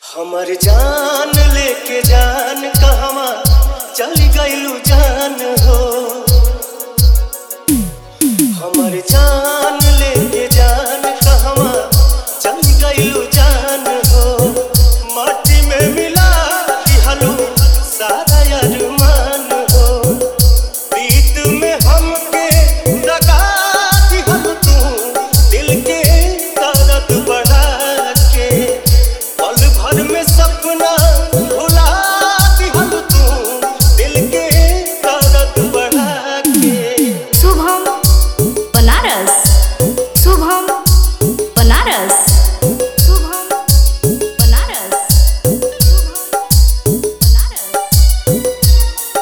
हमर जान लेके जान कहवा चल गइलू जान हो हमर जान लेके जान कहवा चल गइलू जान हो माटी में मिला दिहलू सारा अरमान हो प्रीत में हमके दगा दिहल तू दिल के दर्द बढ़ा के पल भर में सपना भुला दिहल तू दिल के दर्द बढ़ा के शुभम बनारस शुभम बनारस शुभम बनारस शुभम बनारस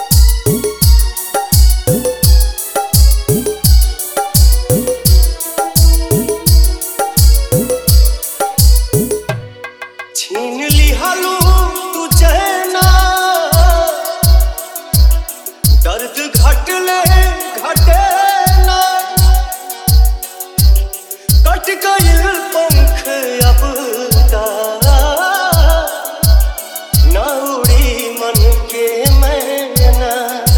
छीन लिहलू तू चैना दर्द घटले घटे ना कट गइल पंख अब ता ना उड़ी मन के मैना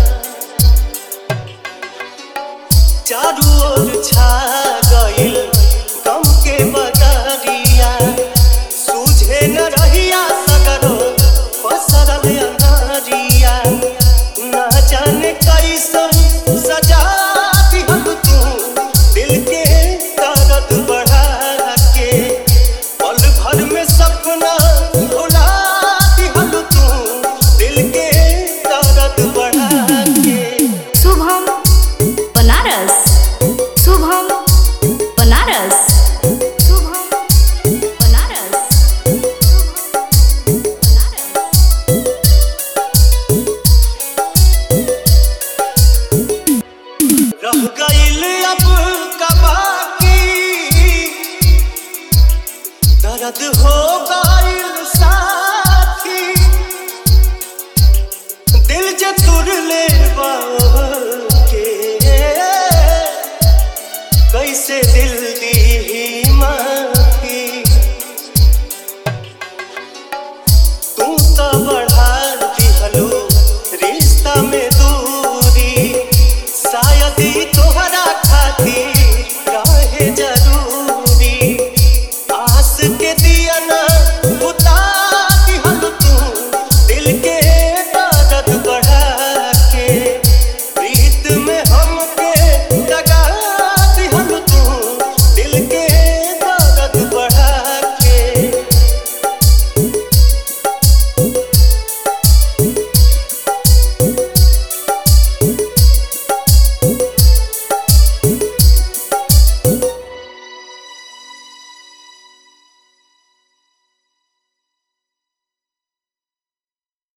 चारू ओर छा गइल गम के बदरिया सूझे न रहिया सगरो पसरल अनारिया न जाने कैसन सजा दिहल तू दिल के दर्द बढ़ा के पल भर में सपना भुला दिहल तू दिल के दर्द बढ़ा के शुभम बनारस शुभम बनारस शुभम बनारस शुभम बनारस रह गइल अब का बाकी दर्द हो गइल साथी दिल जे तुर ले